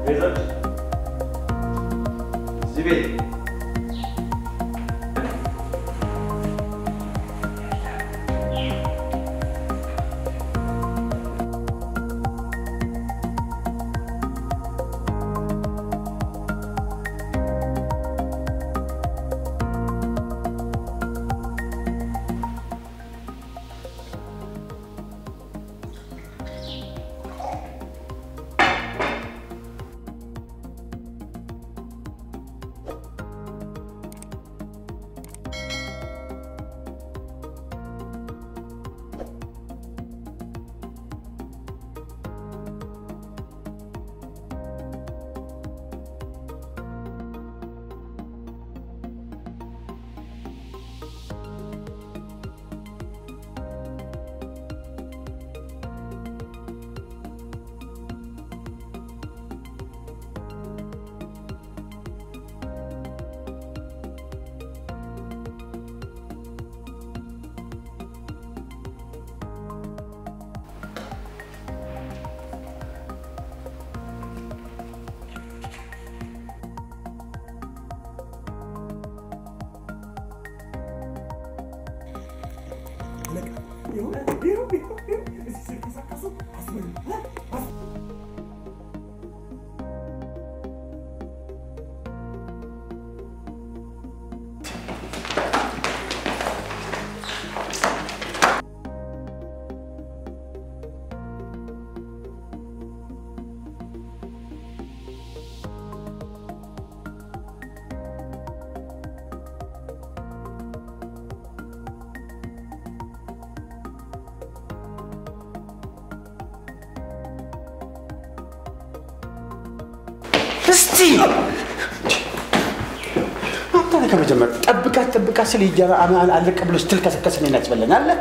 አይዞሽ እዚህ ቤት እስቲ አንተ ነህ ከመጀመር ጠብቃት ጠብቃት ስል ይጀራ አለቀ ብሎ ስትል ከሰከስ እኔን ያስበለናል።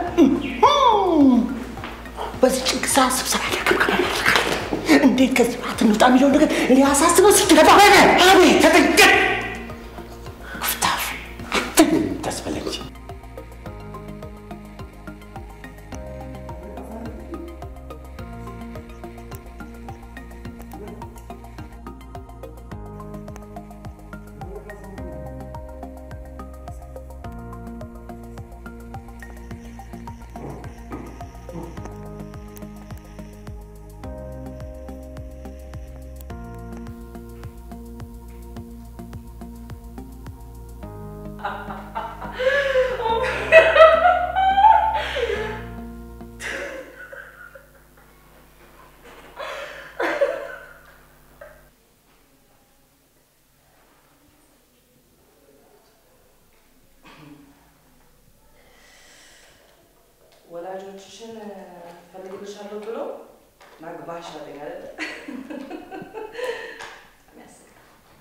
በዚህ ጭንቅ ሰዓት ስብሰባ ያከብከባል። እንዴት ከዚህ ባት እንውጣ የሚለው ነገር እኔ አሳስበው ስትገባ አቤት ተጠንቀቅ ክፍታፍ አንተ ነህ የምታስበለኝ። ወላጆችሽን ፈልግልሻለሁ ብሎ ማግባሽ አለኝ አይደለ? በጣም ያስቃል።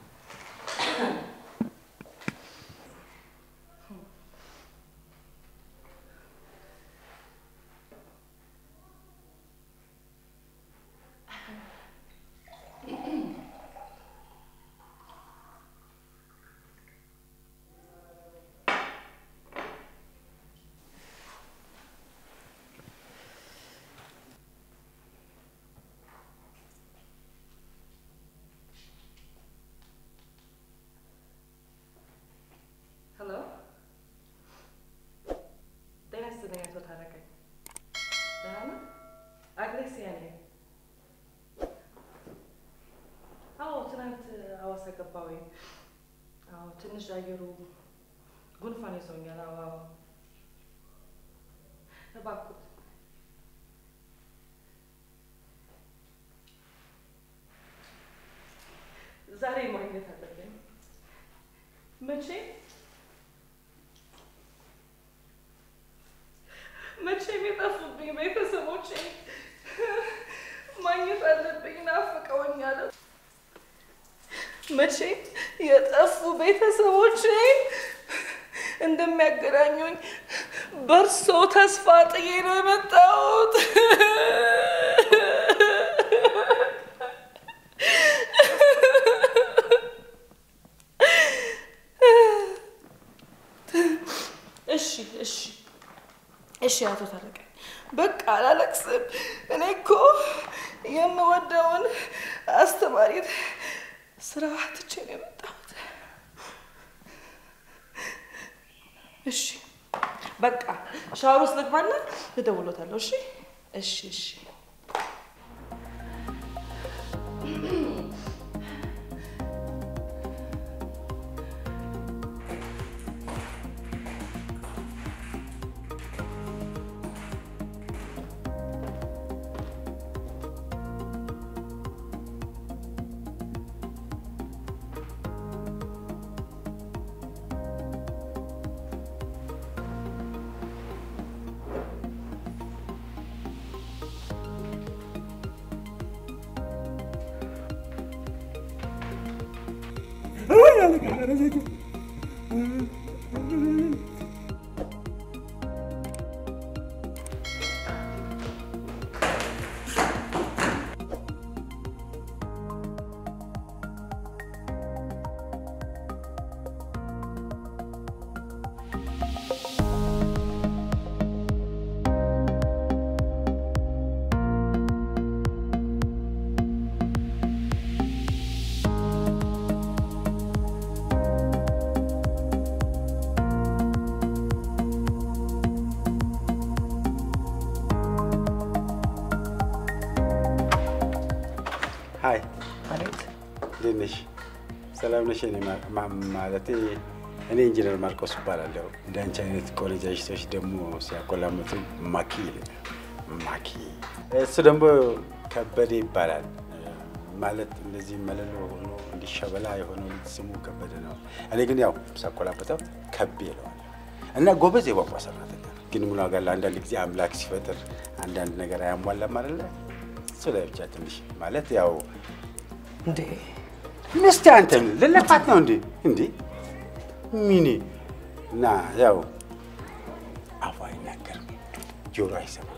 ሄሎ ጤና ይስጥልኝ አቶ ታረቀኝ። ደህና ነህ? አግሬሲያ ነኝ። አዎ ትናንት ሐዋሳ ገባሁኝ። አዎ ትንሽ አየሩ ጉንፋን ይዞኛል። አዎ አዎ እባክዎት ዛሬ ማግኘት አለብኝ። መቼ መቼም የጠፉብኝ ቤተሰቦቼ ማግኘት አለብኝ። ናፍቀውኛል። መቼ የጠፉ ቤተሰቦቼ እንደሚያገናኙኝ በእርሶ ተስፋ ጥዬ ነው የመጣሁት። እሺ እሺ እሺ አቶ ታረቀኝ በቃ አላለቅስም። እኔ እኮ የምወደውን አስተማ ማርየት ስራ ትቼ ነው የመጣሁት። እሺ በቃ ሻወር ውስጥ ልግባና እደውሎታለሁ። እሺ እሺ እሺ። ሀይ ማለት እንዴት ነሽ? ሰላም ነሽ? እኔ ማ- ማ- ማለቴ እኔ ኢንጂነር ማርቆስ እባላለሁ። እንደ አንቺ አይነት ቆነጃጅቶች ደግሞ ሲያቆላምጡ ማኪ ይለኛል። ማኪ እሱ ደግሞ ከበደ ይባላል። ማለት እንደዚህ መለሎ ሆኖ እንዲሸበላ የሆነው ልጅ ስሙ ከበደ ነው። እኔ ግን ያው ሳቆላበጠው ከቤ ይለዋል እና ጎበዝ የቧንቧ ሰራተኛ ነው። ግን ምን ዋጋ አለው? አንዳንድ ጊዜ አምላክ ሲፈጥር አንዳንድ ነገር አያሟላም አይደለ? እሱ ላይ ብቻ ትንሽ ማለት ያው እንዴ ምስቲ አንተ ምን ልለፋት ነው እንዴ? እንዴ ሚኒ እና ያው አፏ አይናገርም፣ ጆሮ አይሰማም።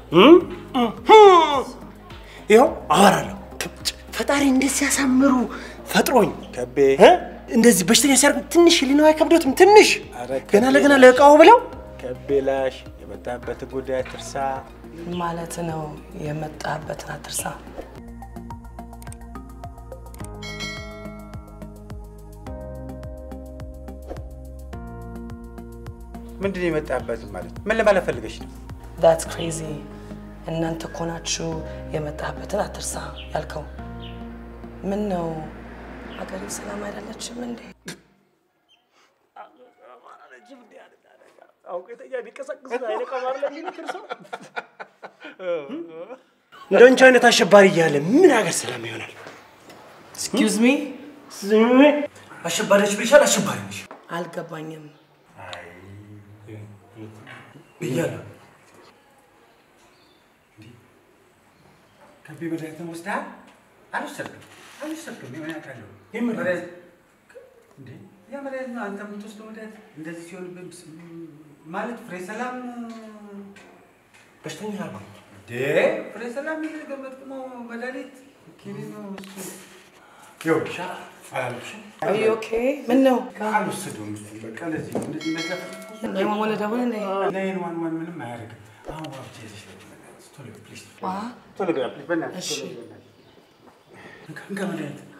ይኸው አወራለሁ። ፈጣሪ እንደዚህ ሲያሳምሩ ፈጥሮኝ ከቤ እ? እንደዚህ በሽተኛ ሲያርጉ ትንሽ ህሊናው አይከብዶትም? ትንሽ ኧረ ገና ከቤ ለገና ላሽ፣ ለእቃው ብለው ከቤ ላሽ የመጣበት ጉዳይ ትርሳ። ማለት ነው የመጣበትን አትርሳ። ምንድን ነው የመጣበት ማለት ምን ለማለት ፈልገሽ ነው? ዳትስ ክሬዚ። እናንተ እኮ ናችሁ የመጣበትን አትርሳ ያልከው። ምን ነው ሀገሬ ሰላም አይደለችም እንዴ? እንደ አንቺ አይነት አሸባሪ እያለ ምን ሀገር ሰላም ይሆናል? ኤክስኪውዝ ሚ አሸባሪዎች ብቻል አሸባሪ ነሽ አልገባኝም። ብያለሁ። ከቤ መድኃኒትን ወስደሃል? አልወሰድክም። አልወሰድክም። የምን ያውቃለሁ? የምን መድኃኒት እንዴ? ያ መድኃኒት ነው አንተ የምትወስደው መድኃኒት እንደዚህ ሲሆን ማለት ፍሬ ሰላም በሽተኛ አርባ እንዴ ፍሬ ሰላም የተገመጥነው መድኃኒት ኪኒን ነው እሱ። ይኸውልሽ አላለብሽም? አር ዩ ኦኬ? ምን ነው አልወሰደውም። በቃ ለዚህ ነው እንደዚህ መጋፈጥ የማሞነ ደውል እንዴ? ናይን ዋን ዋን ምንም አያደርግም። አሁን ዋብቻ ይዘሽ ነው ቶሎ ፕሊዝ ዋ ቶሎ ግባ ፕሊዝ በእናትሽ እሺ። ቶሎ ግባ በእናትሽ። እንካ እንካ መድኃኒት